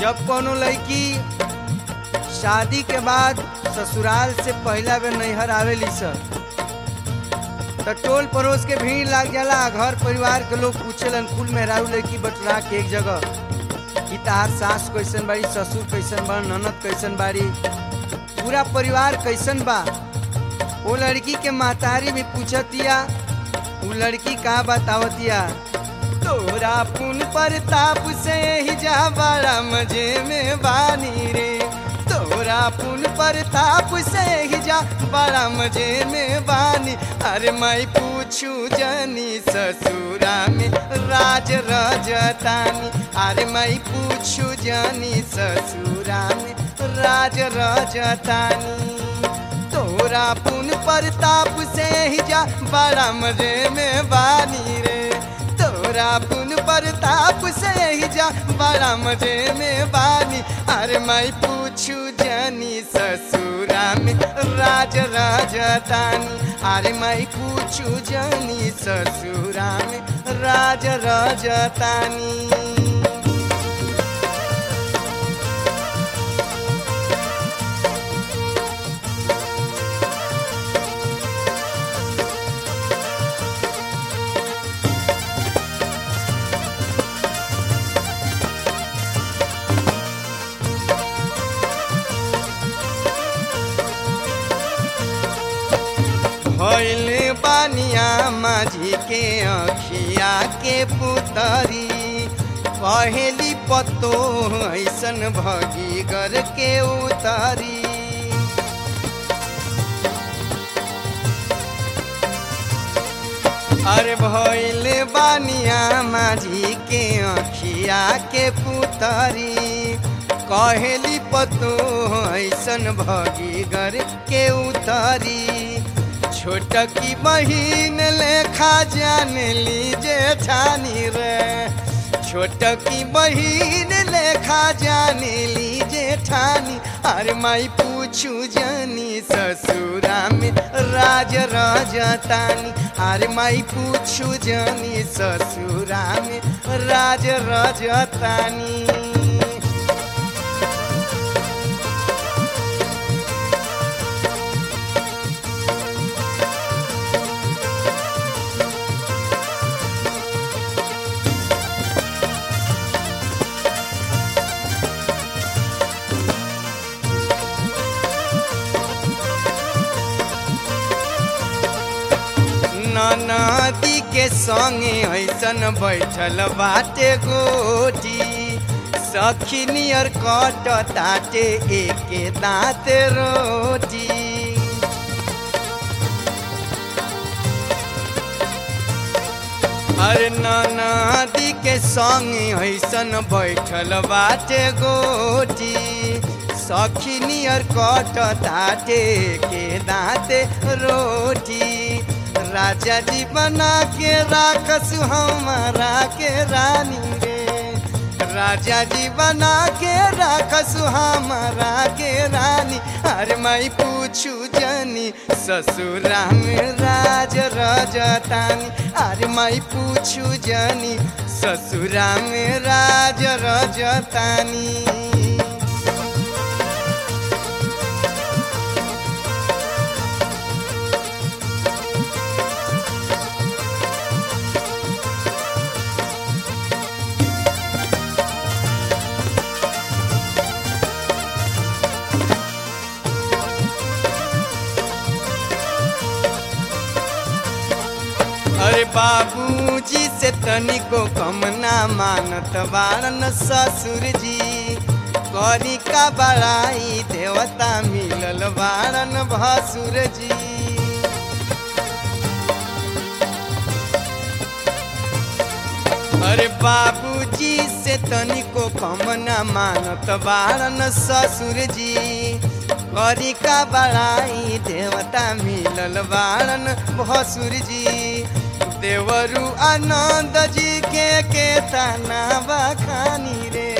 जब कोनो लड़की शादी के बाद ससुराल से पहला बेर नैहर आवेली सर तो टोल पड़ोस के भीड़ लाग जाला घर परिवार के लोग पूछेलन कुल मेहरारू लड़की बटुरा के एक जगह कि तार सास कैसन बाड़ी ससुर कैसन बा ननद कैसन बाड़ी पूरा परिवार कैसन बा वो लड़की के महतारी भी पूछतिया वो लड़की का बतावतिया तोरा पुन प्रताप से ही जा बड़ा मजे में बानी रे तोरा पुन प्रताप से ही जा बड़ा मजे में बानी अरे मैं पूछू जनी ससुरा में राज रजतानी अरे मैं पूछू जनी ससुरा में राज रजतानी तोरा पुन प्रताप से ही जा बड़ा मजे में बानी रे तोरा पुन प्रताप से ही जा बड़ा मजे में बानी अरे मैं पूछू जनी ससुरा में राज राजतानी अरे मैं पूछू जनी ससुरा में राज राजतानी भैले बानिया माझी के अखिया के पुतरी पहली पत्तो ऐसन भगी गर के उतारी अरे भैले बानिया माझी के अखिया के पुतरी कहेली पतो ऐसन भगी गर के उतारी छोट की बहिन लेखा जान लीजे ठानी रे छोट की बहिन लेखा जान लीजे ठानी अरे माई पूछू जानी ससुरा में राज रजतानी अरे माई पूछू जानी ससुरा में राज रजतानी नदी के संगे ऐसन बैठल बाटे गोटी सखी नियर कट ताटे एके दाँत रोटी अरे नदी के संगे ऐसन बैठल बाटे गोटी सखी नियर कट ताटे के दाँते रोटी राजा जी बना के राखस हमारा के रानी रे राजा जी बना के राखस हमारा के रानी अरे मैं पूछू जनी ससुरा में राज रजतानी अरे मैं पूछू जनी ससुरा में राज रजतानी अरे बाबूजी से तनिको कम ना मानत बारन ससुर जी करी का बड़ाई देवता मिलल बारन भसुर जी अरे बाबूजी से तनिको कम ना मानत बारन ससुर जी करी का बड़ाई देवता मिलल बारन भसुर जी देवरु आनंद जी के के तना बखानी रे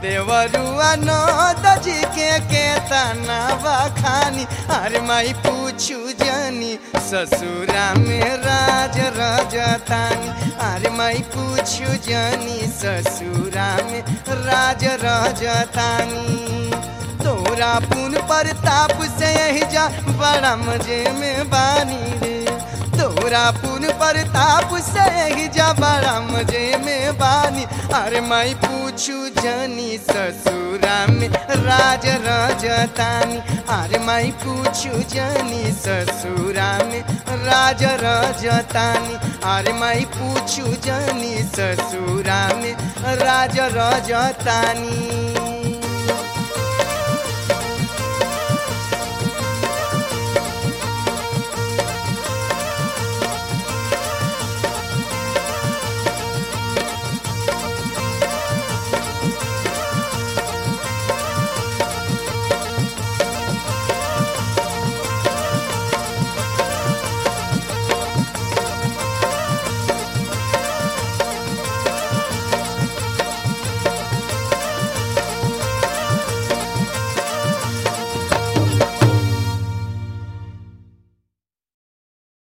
देवरु आनंद जी के के तना बखानी अरे माई पूछ पूछू जानी ससुरा में राज रजतानी अरे माई पूछू जानी ससुरा में राज रजतानी तोरा पुन प्रताप से यही जा बड़ा मजे में बानी रे तोरा पुन प्रताप से यही जा बड़ा मजे में बानी अरे मैं पूछू जानी ससुरा में राज रजतानी अरे मैं पूछू जानी ससुरा में राज रजतानी अरे मैं पूछू जानी ससुरा में राज रजतानी